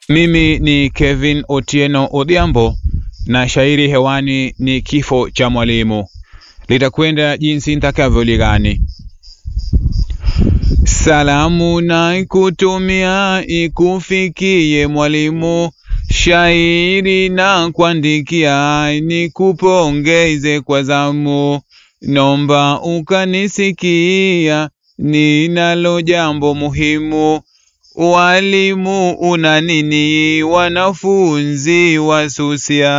Mimi ni Kevin Otieno Odhiambo na shairi hewani ni kifo cha mwalimu, litakwenda jinsi nitakavyoligani. Salamu na kutumia ikufikie mwalimu, shairi na kuandikia nikupongeze kwa zamu. Nomba ukanisikia, ninalo jambo muhimu. Walimu una nini? Wanafunzi wasusia.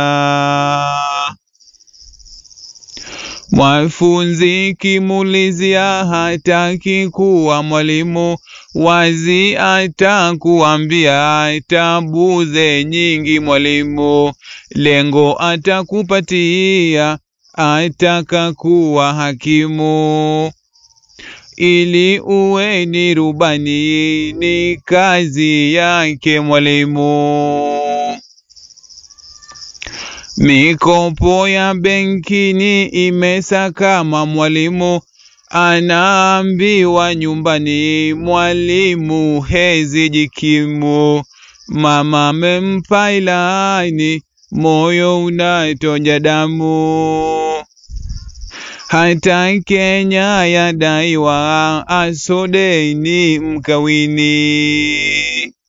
Mwafunzi kimulizia hataki kuwa mwalimu, wazi atakuambia tabuze nyingi mwalimu. Lengo atakupatia, ataka kuwa hakimu ili uwe ni rubani, ni kazi yake mwalimu. Mikopo ya benkini imesakama mwalimu, anaambiwa nyumbani mwalimu hezi jikimu. Mama mempa ilani, moyo unatoja damu hata Kenya yadaiwa asodeni mkawini.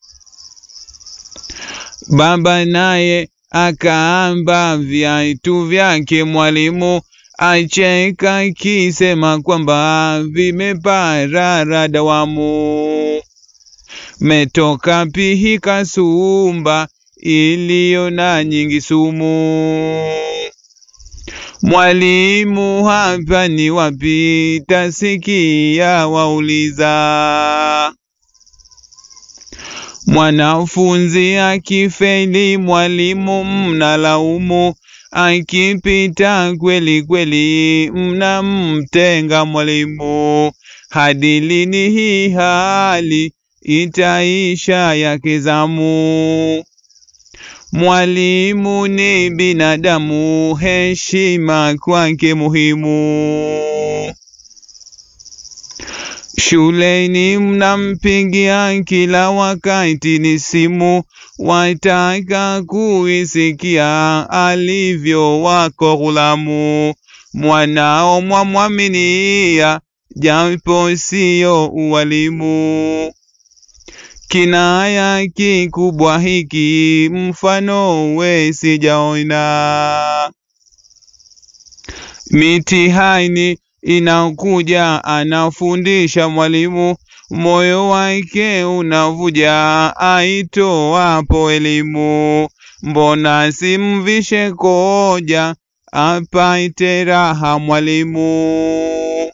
Baba naye akaamba viatu vyake mwalimu, acheka kisema kwamba vimeparara dawamu. Metoka pihi kasumba iliyo na nyingi sumu. Mwalimu hapa ni wapi? Tasikia wauliza. Mwanafunzi akifeli mwalimu mnalaumu, akipita kweli kweli mnamtenga mwalimu. Hadi lini hii hali itaisha yake zamu? Mwalimu ni binadamu, heshima kwake muhimu. Shuleni mnampigia kila wakati ni simu, wataka kuisikia alivyo wako ghulamu. Mwanao mwamwaminia, japo siyo uwalimu. Kinaya kikubwa hiki mfano we sijaona. Mitihani inakuja, anafundisha mwalimu, moyo wake unavuja, aitoapo elimu. Mbona simvishe koja, apaite raha mwalimu.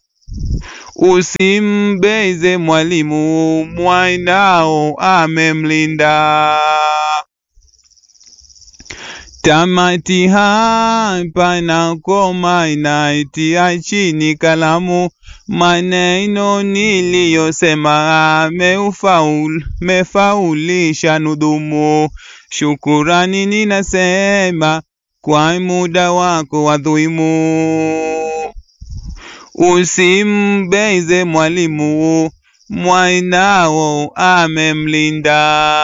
Usimbeze mwalimu, mwanao amemlinda. Tamati hapa na koma inaitia chini kalamu, maneno niliyosema meufaul, mefaulisha nudhumu. Shukurani ninasema kwa muda wako wadhuimu. Usimbeze mwalimu, mwanao amemlinda.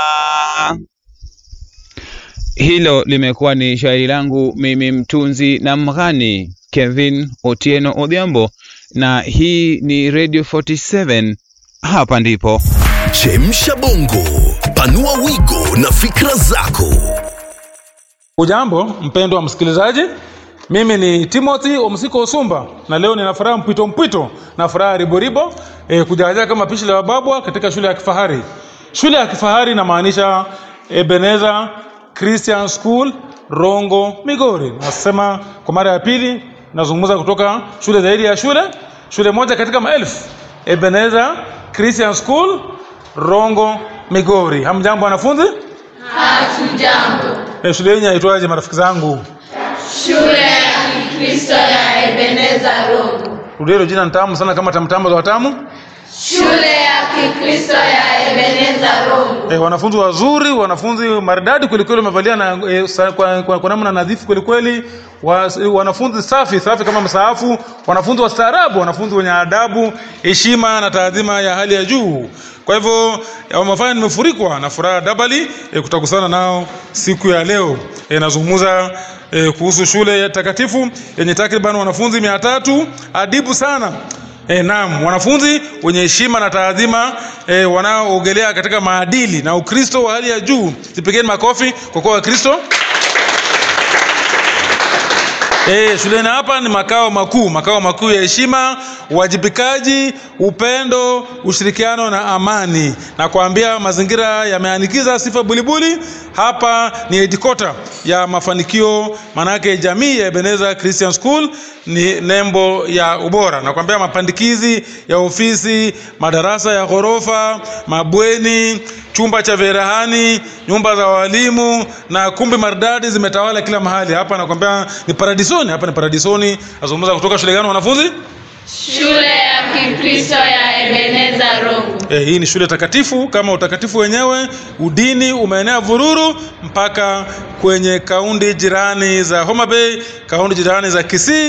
Hilo limekuwa ni shairi langu mimi mtunzi na mghani Kevin Otieno Odhiambo, na hii ni Radio 47. Hapa ndipo Chemsha bongo, panua wigo na fikra zako. Ujambo mpendwa msikilizaji, mimi ni Timothy Omsiko Osumba na leo nina furaha mpwito mpwito na furaha riboribo e, kujaja kama pishi la wababwa katika shule ya kifahari. Shule ya kifahari inamaanisha Ebenezer Christian School Rongo, Migori. Nasema kwa mara ya pili, nazungumza kutoka shule zaidi ya shule, shule moja katika maelfu, Ebenezer Christian School Rongo, Migori. Hamjambo wanafunzi? Hatujambo. E, shule yenyu yaitwaje marafiki zangu? Shule ya Kikristo ya Ebeneza Rogo. Rudia hilo jina nitamu sana kama tamtambo za watamu. Shule ya Kikristo ya Ebeneza Rongo. E, wanafunzi wazuri, wanafunzi maridadi kwelikweli, wamevalia na e, sa, kwa, kwa, kwa namna nadhifu kwelikweli, wa, wanafunzi safi safi kama msaafu, wanafunzi wastaarabu, wanafunzi wenye adabu, heshima na taadhima ya hali ya juu. Kwa hivyo e, wamefanya nimefurikwa na furaha dabali e, kutakusana nao siku ya leo. E, nazungumza e, kuhusu shule ya takatifu yenye takriban wanafunzi mia tatu adibu sana E, naam, wanafunzi wenye heshima na taadhima e, wanaoogelea katika maadili na Ukristo wa hali ya juu. Zipigeni makofi kwa kuwa Wakristo. E, shuleni hapa ni makao makuu, makao makuu ya heshima, uwajibikaji, upendo, ushirikiano na amani. Na kuambia mazingira yameanikiza sifa bulibuli. Hapa ni headquarter ya mafanikio, manake jamii ya Ebeneza Christian School ni nembo ya ubora. Na kuambia mapandikizi ya ofisi, madarasa ya ghorofa, mabweni, chumba cha verahani, nyumba za walimu na kumbi maridadi zimetawala kila mahali. Hapa nakwambia ni paradisoni, hapa ni paradisoni. Azungumza kutoka shule gani wanafunzi? Shule ya Kikristo ya Ebeneza Rongo. E, hii ni shule takatifu kama utakatifu wenyewe. Udini umeenea vururu mpaka kwenye kaunti jirani za Homa Bay, kaunti jirani za Kisii